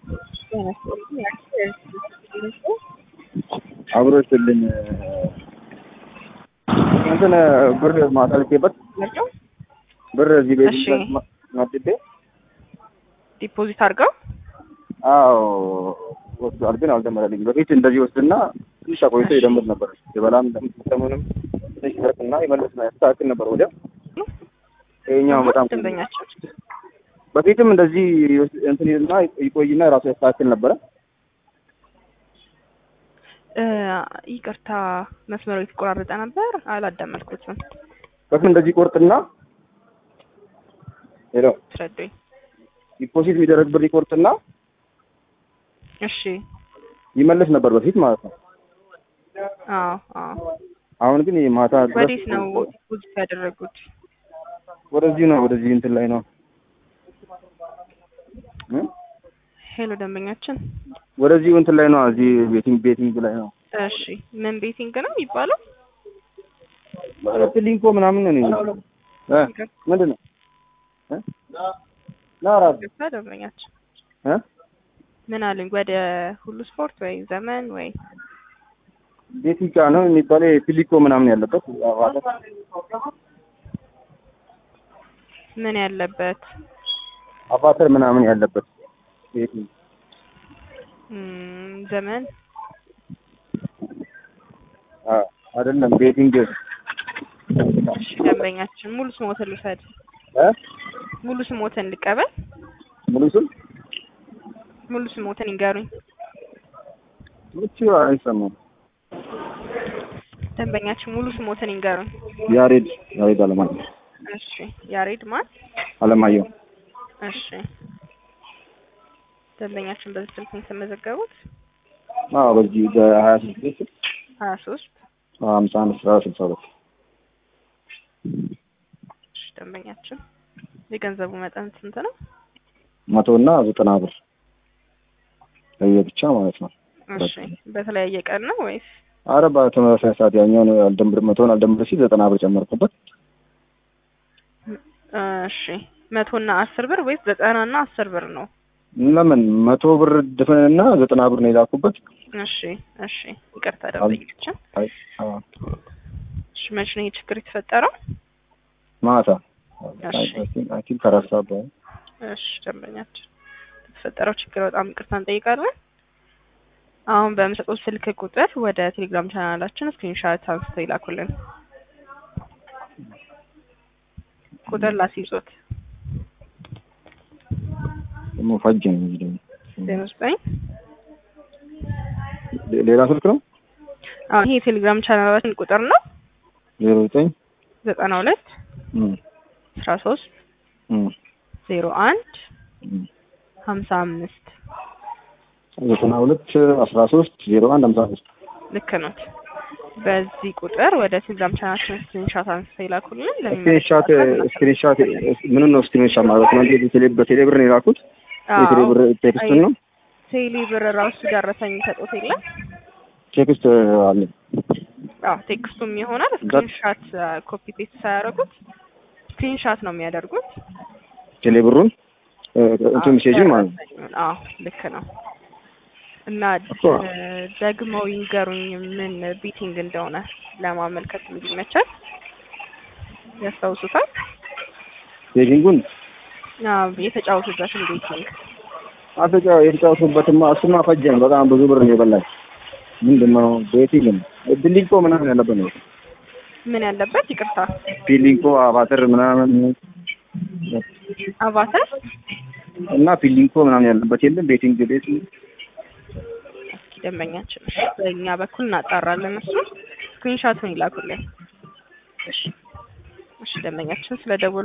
አብሮ ስልኝ እንትን ብር ማሳልፌበት ብር እዚህ ቤት እሺ። ማድቤ ዲፖዚት አድርገው አዎ ወስዷል፣ ግን አልደመረልኝ። በፊት እንደዚህ ወስድና ትንሽ አቆይቶ ይደምር ነበር። የበላም እንደምትሰሙንም ትንሽ ይሰርቅና ይመልስ ነው ያስተካክል ነበር ወዲያ። ይኸኛው በጣም ደንበኛቸው በፊትም እንደዚህ ይወስ- እንትን ይልና ይቆይና ራሱ ያስተካክል ነበረ። እ፣ ይቅርታ መስመሩ የተቆራረጠ ነበር፣ አላዳመጥኩትም። በፊት እንደዚህ ቆርጥና ሄሎ ትረዱኝ። ዲፖዚት የሚደረግ ብር ይቆርጥና እሺ። ይመልስ ነበር በፊት ማለት ነው። አዎ አዎ። አሁን ግን ማታ ድረስ ወዴት ነው ዲፖዚት ያደረጉት? ወደዚህ ነው ወደዚህ እንትን ላይ ነው እ? ሄሎ ደንበኛችን። ወደዚህ እንትን ላይ ነው እዚህ ቤቲንግ ቤቲንግ ላይ ነው እሺ። ምን ቤቲንግ ነው የሚባለው? ሊንኮ ምናምን ነው እኔ እ ምንድን ነው እ? ና እራሱ ገባ ደንበኛችን። እ? ምን አሉኝ? ወደ ሁሉ ስፖርት ወይ ዘመን ወይ ቤቲንግ ነው የሚባለው ፒሊኮ ምናምን ያለበት ምን ያለበት አቫተር ምናምን ያለበት ቤቲንግ እም፣ ዘመን አ አይደለም ቤቲንግ እሺ። ደንበኛችን ሙሉ ስሞትን ልውሰድ። እ ሙሉ ስሞትን ልቀበል። ሙሉ ስም ሙሉ ስሞትን ይንገሩኝ። ምቹ አይሰማም ደንበኛችን ሙሉ ስሞትን ይንገሩኝ። ያሬድ ያሬድ አለማየሁ እሺ። ያሬድ ማን? አለማየሁ እሺ። ደንበኛችን በዚህ ስልክ ነው የተመዘገቡት? አዎ በዚህ በሀያ ስድስት ሀያ ሶስት ሀምሳ አንድ ስራ ስልሳ ሁለት እሺ። ደንበኛችን የገንዘቡ መጠን ስንት ነው? መቶ እና ዘጠና ብር ለየብቻ ማለት ነው። እሺ። በተለያየ ቀን ነው ወይስ? አረ በተመሳሳይ ሰዓት ያኛውን አልደምር መቶን አልደምር ሲል ዘጠና ብር ጨመርኩበት። እሺ። መቶ እና አስር ብር ወይስ ዘጠና እና አስር ብር ነው? ለምን መቶ ብር ድፍንና ዘጠና ብር ነው የላኩበት። እሺ። እሺ። ይቅርታ ደንበኛችን። አይ አዎ፣ እሺ። መቼ ነው ይህ ችግር የተፈጠረው? ማታ እሺ። አይ ቲንክ ከአራት ሰዓት በኋላ እሺ ደንበኛችን የተፈጠረው ችግር በጣም ይቅርታ እንጠይቃለን። አሁን በምሰጡት ስልክ ቁጥር ወደ ቴሌግራም ቻናላችን ስክሪንሻት አንስተው ይላኩልን። ቁጥር ላስይዞት ደግሞ ፈጅ ነው እንጂ ደግሞ ዜሮ ዘጠኝ ሌ- ሌላ ስልክ ነው አሁን ይሄ የቴሌግራም ቻናላችን ቁጥር ነው ዜሮ ዘጠኝ ዘጠና ሁለት እም፣ አስራ ሶስት እም፣ ዜሮ አንድ እም። ሀምሳ አምስት ዘጠና ሁለት አስራ ሶስት ዜሮ አንድ ሀምሳ አምስት ልክ ኖት። በዚህ ቁጥር ወደ ቴሌግራም ቻናላችን ስክሪንሻት አንስተው ይላኩልን። ስክሪንሻት ስክሪንሻት ምንም ነው ስክሪንሻት ማለት ነው። እንዴ በቴሌ በቴሌ ብር ነው የላኩት። የቴሌ ብር ቴክስቱን ነው ቴሌ ብር ራሱ ደረሰኝ ሰጦት የለም ቴክስት አለ። አዎ ቴክስቱም ይሆናል። ስክሪንሻት ኮፒ ፔስት ሳያደርጉት ስክሪንሻት ነው የሚያደርጉት። ቴሌ ብሩን እ፣ እንትን ሜሴጅን ማለት ነው። አዎ ልክ ነው። እና እኮ። እ፣ ደግመው ይንገሩኝ ምን ቢቲንግ እንደሆነ ለማመልከት እንዲመቻል ያስታውሱታል። ቴጂንጉን አዎ የተጫወቱበትን ቤቲንግ አፍሪካ የተጫወቱበትማ እሱማ ፈጀን። በጣም ብዙ ብር ነው የበላኝ። ምንድን ነው ቤቲንግ ነው ቢሊንኮ ምናምን ያለበት ነው። ምን ያለበት ይቅርታ፣ ፒሊንኮ አቫተር ምናምን አቫተር እና ፒሊንኮ ምናምን ያለበት የለም። ቤቲንግ ቤት እስኪ ደንበኛችን እሺ፣ በእኛ በኩል እናጣራለን። እሱ ስክሪንሻቱን ይላኩልን። እሺ ደንበኛችን ስለ ደወሉ